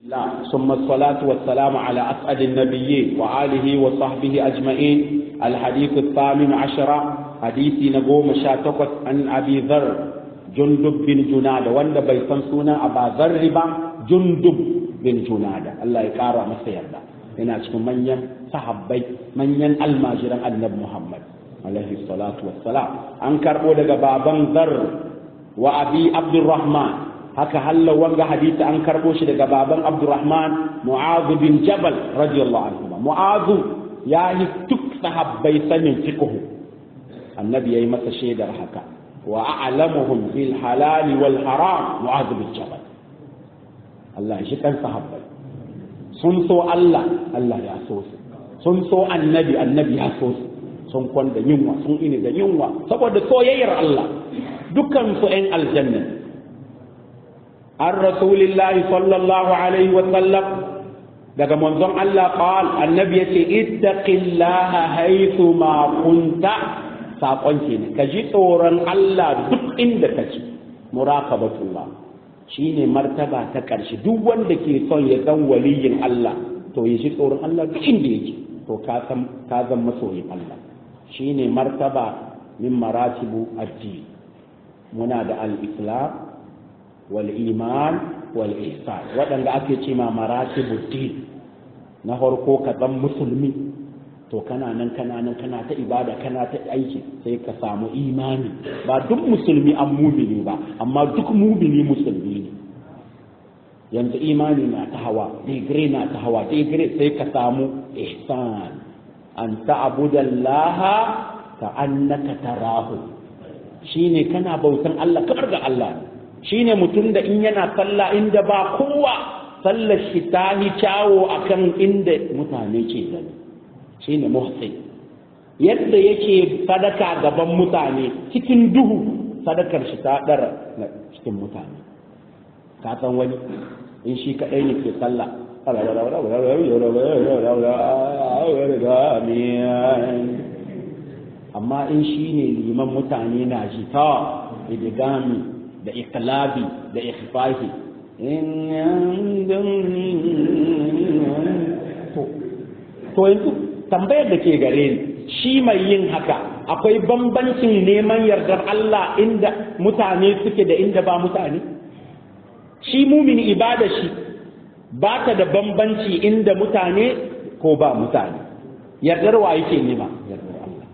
لا ثم الصلاة والسلام على أسعد النبيين وآله وصحبه أجمعين الحديث الثامن عشر حديث نقوم شاتقت عن أبي ذر جندب بن جنادة وند بيسمسونا أبا ذر با جندب بن جنادة الله يقارى مسير ده هنا cikin manyan sahabbai manyan almajiran annabi Muhammad alaihi salatu wassalam an karbo daga baban zar wa abi abdurrahman haka halla wanga hadisi an karbo shi daga baban Abdurrahman Mu'adh bin Jabal radiyallahu anhu Mu'adh ya yi duk sahabbai sanin fiqh annabi yayi masa shaidar haka wa a'lamuhum bil halal wal haram Mu'adh bin Jabal Allah shi kan sahabbai sun so Allah Allah ya so su sun so annabi annabi ya so su sun kwanda yunwa sun ini da yunwa saboda soyayyar Allah dukkan su 'yan aljanna عن رسول الله صلى الله عليه وسلم daga manzon Allah qal annabi yace ittaqillaha haythu ma kunta sakon kenan ka ji tsoron Allah duk inda kace muraqabatullah shine martaba ta karshe duk wanda ke son ya san waliyin Allah to ya ji tsoron Allah duk inda yake to ka san ka zan masoyin Allah shine martaba min maratibu addini muna da al-islam والإيمان والإحسان waɗanda ake ce ma maratibuddin na farko ka zan musulmi to kana nan kana nan kana ta ibada kana ta aiki sai ka samu imani ba duk musulmi an mumini ba amma duk mumini musulmi ne yanzu imani na ta hawa digire na ta hawa digire sai ka samu ihsan an ta'budallaha ka annaka tarahu shine kana bautan Allah kamar ga Allah ne shine mutum da in yana sallah inda ba kowa sallar shi ta yi kyawo akan inda mutane ke gani shine muhsin yadda yake sadaka gaban mutane cikin duhu sadakar shi ta dara cikin mutane ka san wani in shi kadai ne ke sallah amma in shi ne liman mutane na ji ta idigami da iklabi da ikhfahi to yanzu tambayar da ke gare ni shi mai yin haka akwai bambancin neman yardar Allah inda mutane suke da inda ba mutane shi mumini ibada shi ba ta da bambanci inda mutane ko ba mutane yardar wa yake nema yardar Allah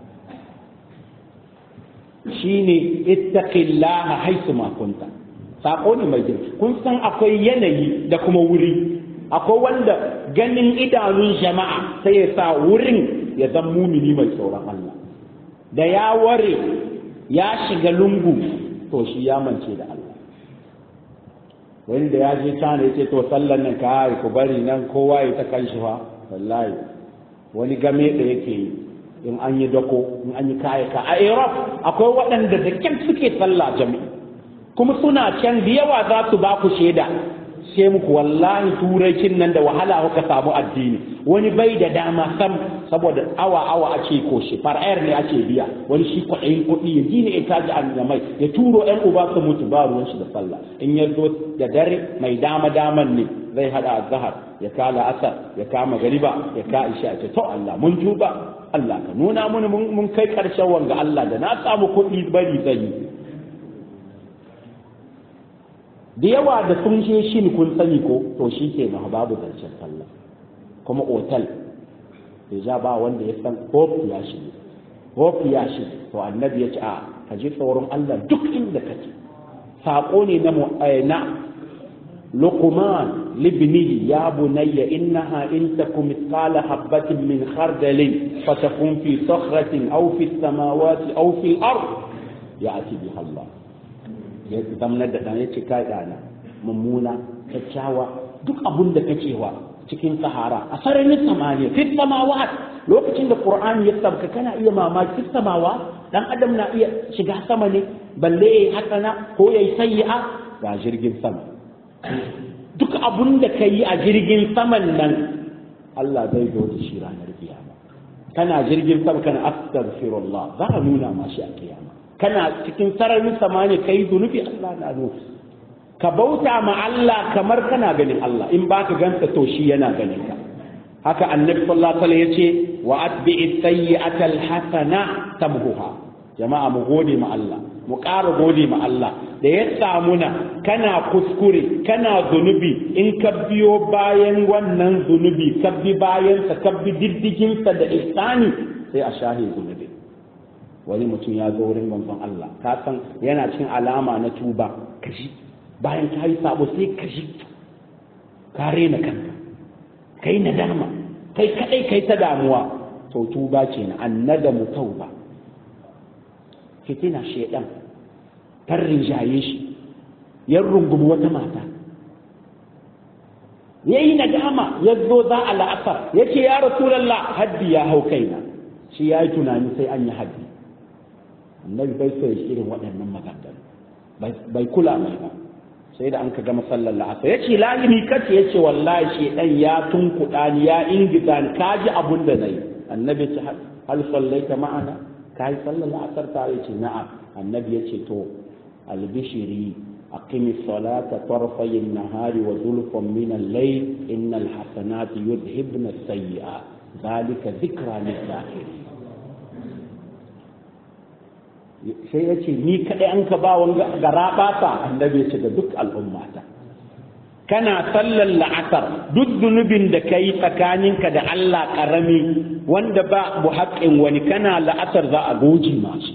shine ittaqillaha haisu ma kunta sako ne mai girki kun san akwai yanayi da kuma wuri akwai wanda ganin idanun jama'a sai ya sa wurin ya zan mumini mai tsoron Allah da ya ware ya shiga lungu to shi ya mance da Allah wanda ya je cana ya ce to sallan nan ka ku bari nan kowa ya ta kan shi fa wallahi wani game da yake yi in an yi dako in an yi kaya ka a Europe akwai waɗanda da kyan suke sallah jami'i kuma suna can da yawa za su ba ku shaida sai muku wallahi turaicin nan da wahala kuka samu addini wani bai da dama sam saboda awa awa ake koshi far'ayar ne ake biya wani shi kwaɗayin kuɗi ya ji ne ya taji annamai ya turo ƴan uba su mutu ba ruwan shi da sallah in ya zo da dare mai dama daman ne zai hada azhar ya kala asar ya kama gariba ya ka isha ce to Allah mun tuba Allah ka nuna mun mun kai karshen wanga Allah da na samu kuɗi bari zai yi da yawa da sun je shin kun sani ko to shi ke na babu zancen sallah kuma otal ya ja ba wanda ya san hope ya shi hope ya shi to annabi ya ce a ka ji tsoron Allah duk inda kake saƙo ne na na luqman libnihi ya bunayya innaha in takum mithqala habatin min khardalin fatakun fi sakhratin aw fi samawati aw fi al-ard ya'ti biha Allah ya zamanar da ɗan ya ce kai ɗana mummuna kyakkyawa duk abun da kake wa cikin sahara a sararin samaniya fi samawa lokacin da qur'ani ya sabka kana iya mamaki fi samawa dan adam na iya shiga sama ne balle yayi hasana ko yayi sayyi'a ga jirgin sama duk abun da kai a jirgin saman nan Allah zai zo da shi ranar kiyama kana jirgin sama kana astaghfirullah za a nuna ma shi a kiyama kana cikin sararin samani kai zunubi Allah na nufi ka bauta ma Allah kamar kana ganin Allah in baka gansa to shi yana ganin ka haka annabi sallallahu alaihi wasallam yace wa atbi'i sayyi'ata alhasana tamhuha jama'a mu gode ma Allah mu ƙara gode ma Allah da ya samu na kana kuskure kana zunubi in ka biyo bayan wannan zunubi ka bi bayansa ka bi diddiginsa da ihsani sai a shahe zunubi wani mutum ya zo wurin manzon Allah ka san yana cin alama na tuba kashi bayan ka yi sabo sai kashi ka rena kanka kai nadama kai kadai kai ta damuwa to tuba ce na annadamu tauba fitina shedan ta rinjaye shi ya rungumi wata mata ya yi nadama ya zo za a la'asar ya ce ya rasulallah haddi ya hau kaina shi ya yi tunani sai an yi haddi annabi bai so ya irin waɗannan maganganu bai kula mai ba sai da an ka gama sallar la'asar ya ce lalimi kace ya ce wallahi shi ɗan ya tunkuɗa ni ya ingiza ni ka ji abun da na yi annabi ce hal sallaita ma'ana ka yi sallar la'asar ta ya ce na'am annabi ya ce to albishiri أقم الصلاة طرفي النهار وزلفا من الليل إن الحسنات يذهبن السيئات ذلك ذكرى للذاكرين sai ya ce ni kaɗai an ka ba wanga gara ɓata annabi ya ce ga duk al'ummata kana sallar la'asar duk zunubin da ka yi tsakaninka da Allah ƙarami wanda ba bu haƙƙin wani kana la'asar za a goji masu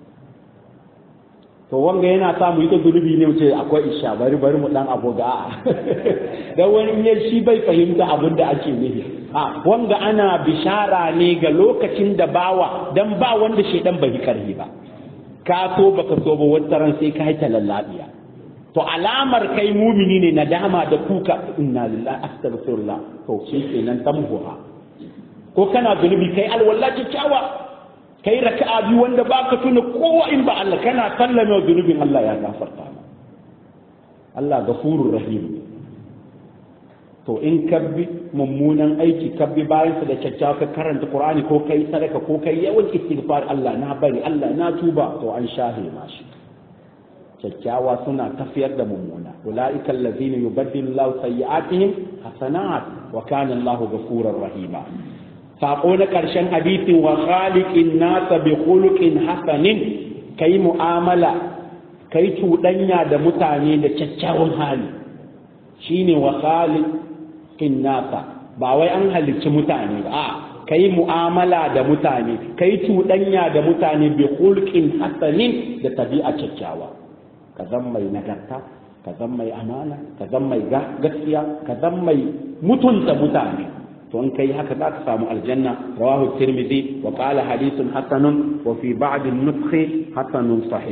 to wanga yana sa mu yi ta zunubi ne mu ce akwai isha bari bari mu dan aboga a dan wani in shi bai fahimta abin da ake nufi a wanga ana bishara ne ga lokacin da bawa dan ba wanda shedan bai karhi ba ka so baka so ba wata ran sai ka haita lallabiya to alamar kai mumini ne nadama da kuka inna lillahi astaghfirullah to shi kenan tamhuha ko kana zunubi kai alwala kyakkyawa kai raka'a biyu wanda baka tuna kowa in ba Allah kana sallame zunubin Allah ya gafarta ma Allah gafurur rahim to in ka bi mummunan aiki ka bi bayan da kyakkyawa ka karanta Qur'ani ko kai sadaka ko kai yawan istighfar Allah na bari Allah na tuba to an shahe ma shi kyakkyawa suna tafiyar da mummuna ulaika allazina yubaddilu Allahu sayyi'atihim hasanat wa kana Allahu ghafurur rahima saƙo na ƙarshen hadisin wa khaliqin nasa bi khuluqin hasanin kai mu'amala kai cuɗanya da mutane da kyakkyawan hali shine wa khaliqin nasa ba wai an halicci mutane ba a kai mu'amala da mutane kai cuɗanya da mutane bi khuluqin hasanin da tabi'a kyakkyawa ka zan mai nagarta ka zan mai amana ka zan mai gaskiya ka zan mai mutunta mutane to in kai haka za ka samu aljanna rawahu tirmidhi wa qala hadithun hasanun wa fi ba'd an-nuskhi hasanun sahih